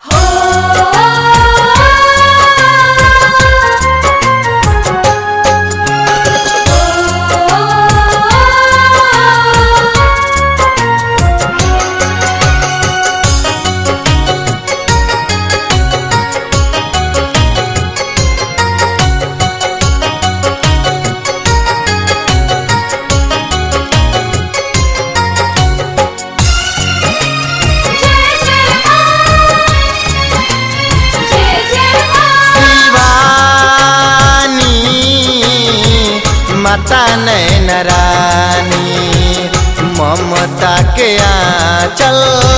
माता नैन रानी ममता के आंचल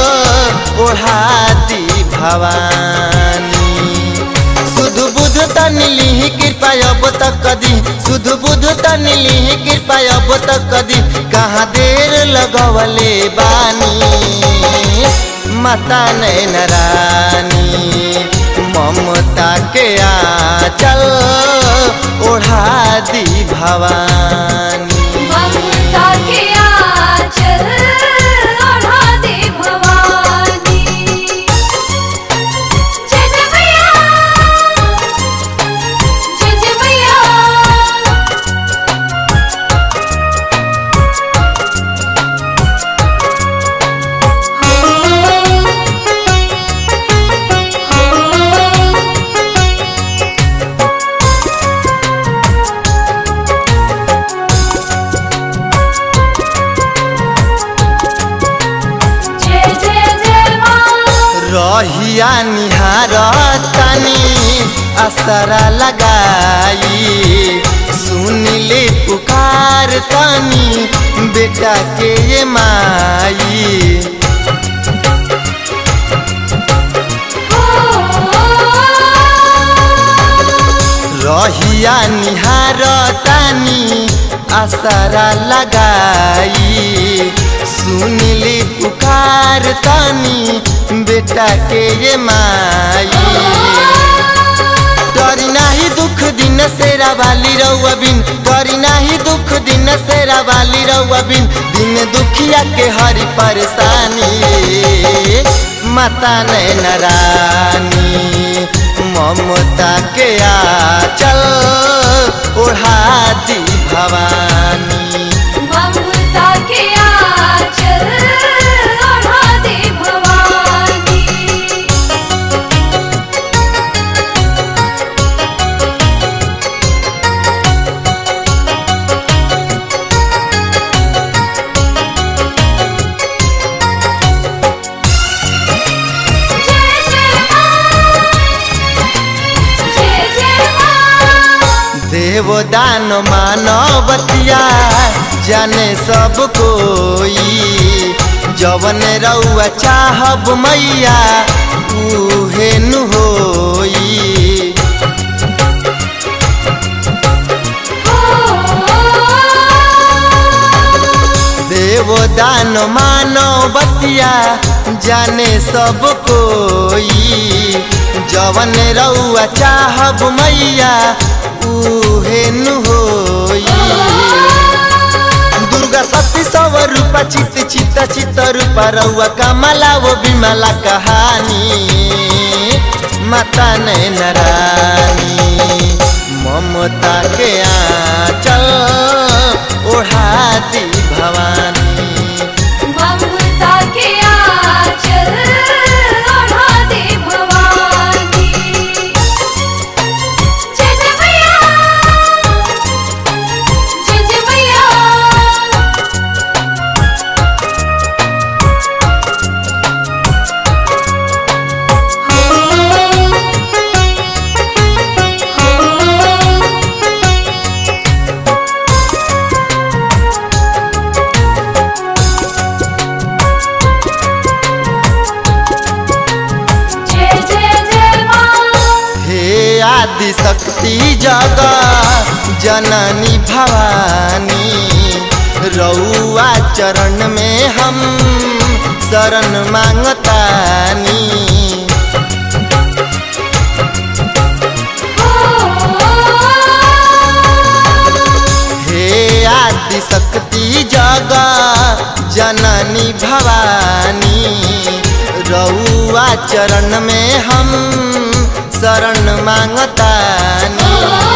ओढ़ाती भवानी सुध बुध तनिली कृपा अब तक कदी सुध बुध तनिली कृपा अब तक कदी कहाँ देर लगवले बानी माता नैन रानी ममता के आंचल ओढ़ा दी भवानी ममता के आंचल ओढ़ा दे भवानी जय जय मैया जय जय मैया जय जय जय माँ रहिया निहार तनी असरा लगाई सुनिले पुकार तनी बेटा के ये माई रहिया निहार तानी असरा लगाई सुनिली पुकार तानी बेटा के ये माई डरी नाही दुख दिन सेरा वाली रउआ बिन डरी नाही दुख दिन सेरा वाली रउआ बिन दिन दुखिया के हरी परेशानी माता नैन रानी ममता के आचल ओढ़ा दी भवानी ममता के आंचल ओढ़ा दे भवानी जय जय माँ जय जय माँ देवदान मानवतिया जाने सब कोई जवन रउआ चाहब मैया उहे नु होई देवदान मानवतिया जाने सब कोई जवन रउआ चाहब मैया उहे नु होई दुर्गा सती सव रूपा चित चित चित रूपा रउआ कमला वो बिमला कहानी माता नैन रानी ममता के आंचल ओढ़ा दी भवानी ममता के आंचल ओढ़ा दे भवानी जय जय मैया जय जय मैया जय जय जय माँ हे आदि शक्ति जग जननी भवानी रउआ चरण में हम शरण मांगतानी हे आदि शक्ति जग जननी भवानी रउआ चरण में हम शरण मांगतानी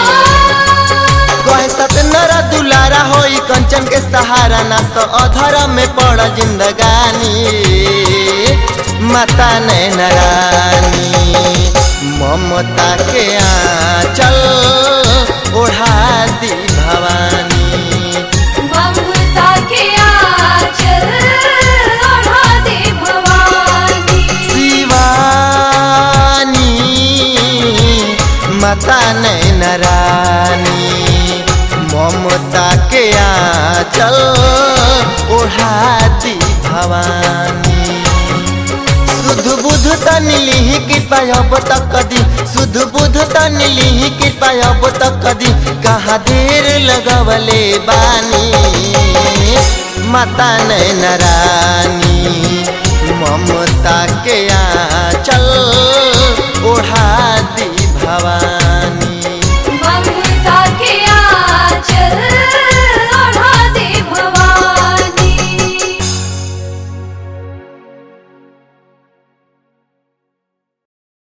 कहे सतनर दुलारा होई कंचन के सहारा ना तो अधर में पड़ जिंदगानी माता नैनरानी ममता के आंचल ओढ़ा दी भवानी ममता के आंचल ओढ़ा दे भवानी शिवानी माता नैनरानी ममता के आंचल ओढ़ा दी भवानी सुध बुध तन लिहि कृपा अब तक दी सुध बुध तन लिहि कृपा अब तक दी कहाँ देर लगवले बानी माता नैनरानी ममता के आंचल